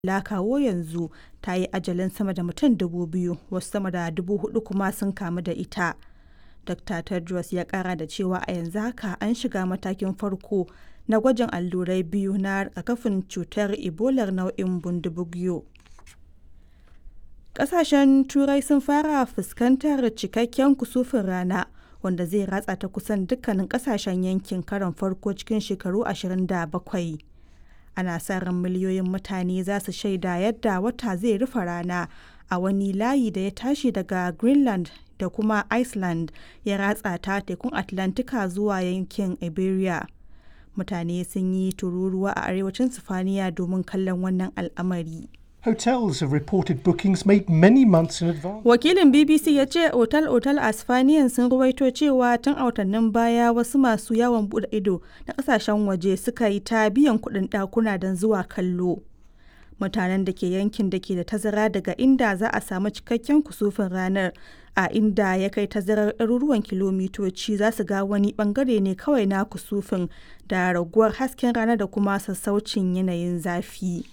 la kawo yanzu ta yi ajalin sama da mutum dubu biyu wasu sama da dubu hudu kuma sun kamu da ita. Dr. Tedros ya kara da cewa a yanzu haka an shiga matakin farko na gwajin allurai biyu na rigakafin cutar Ebolar nau'in Bundibugyo. Ƙasashen Turai sun fara fuskantar cikakken kusufin rana wanda zai ratsa ta kusan dukkanin ƙasashen yankin karon farko cikin shekaru 27. Ana sa ran miliyoyin mutane za su shaida yadda wata zai rufe rana a wani layi da ya tashi daga Greenland da kuma Iceland ya ratsa ta tekun Atlantika zuwa yankin Iberia. Mutane sun yi tururuwa a arewacin Sifaniya domin kallon wannan al'amari. Hotels have reported bookings made many months in advance. Wakilin BBC ya ce otal-otal a Spaniyan sun ruwaito cewa tun a watannin baya wasu masu yawon bude ido na kasashen waje suka yi ta biyan kuɗin ɗakuna don zuwa kallo. Mutanen da ke yankin da ke da tazara daga inda za a samu cikakken kusufin ranar a inda ya kai tazarar ɗaruruwan kilomitoci za su ga wani bangare ne kawai na kusufin da raguwar hasken rana da kuma sassaucin yanayin zafi.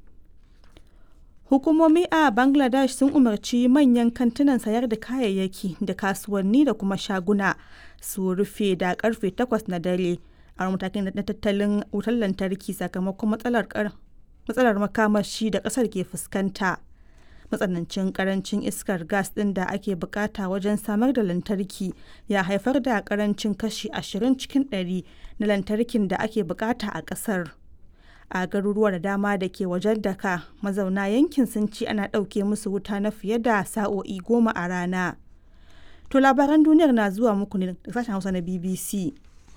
Hukumomi a Bangladesh sun umarci manyan kantunan sayar da kayayyaki da kasuwanni da kuma shaguna su rufe da karfe 8 na dare a matakin na tattalin wutar lantarki sakamakon matsalar matsalar makamashi da kasar ke fuskanta. Matsanancin karancin iskar gas ɗin da ake bukata wajen samar da lantarki ya haifar da karancin kashi 20 cikin 100 na lantarkin da ake bukata a ƙasar. a garuruwa da dama da ke wajen daka mazauna yankin sun ci ana ɗauke musu wuta na fiye da sa'o'i goma a rana to labaran duniyar na zuwa muku ne da sashen hausa na bbc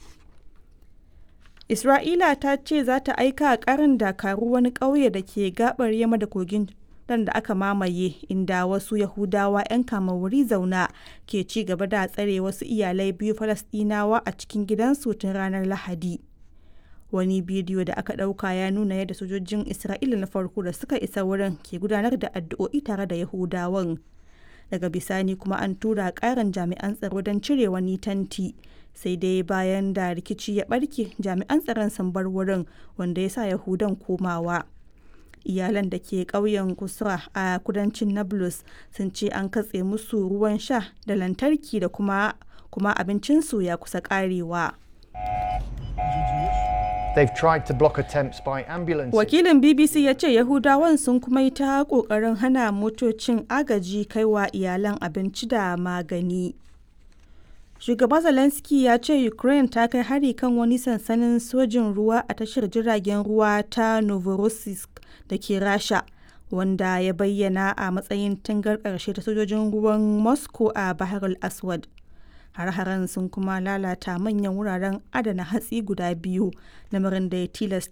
isra'ila ta ce za ta aika karin dakaru wani ƙauye da ke gabar yamma da kogin dan da aka mamaye inda wasu yahudawa 'yan wuri zauna ke ci gaba da tsare wasu iyalai biyu falasɗinawa a cikin gidansu tun ranar lahadi wani bidiyo da aka ɗauka ya nuna yadda sojojin isra'ila na farko da suka isa wurin ke gudanar da addu'o'i tare da yahudawan daga bisani kuma an tura ƙarin jami'an tsaro don cire wani tanti sai dai bayan da rikici ya ɓarke jami'an tsaron sun bar wurin wanda ya sa yahudan komawa iyalan da ke ƙauyen kusra a kudancin nablus sun ce an katse musu ruwan sha da lantarki da kuma kuma abincinsu ya kusa ƙarewa. They've tried to block attempts by ambulances. Wakilin BBC ya ce Yahudawan sun kuma yi ta ƙoƙarin hana motocin agaji kaiwa iyalan abinci da magani. Shugaba Zelensky ya ce Ukraine ta kai hari kan wani sansanin sojin ruwa a tashar jiragen ruwa ta Novorossiysk da ke Rasha, wanda ya bayyana a matsayin tangar ƙarshe ta sojojin ruwan Moscow a Bahar al-Aswad. har-haren sun kuma lalata manyan wuraren adana hatsi guda biyu lamarin da ya tilasta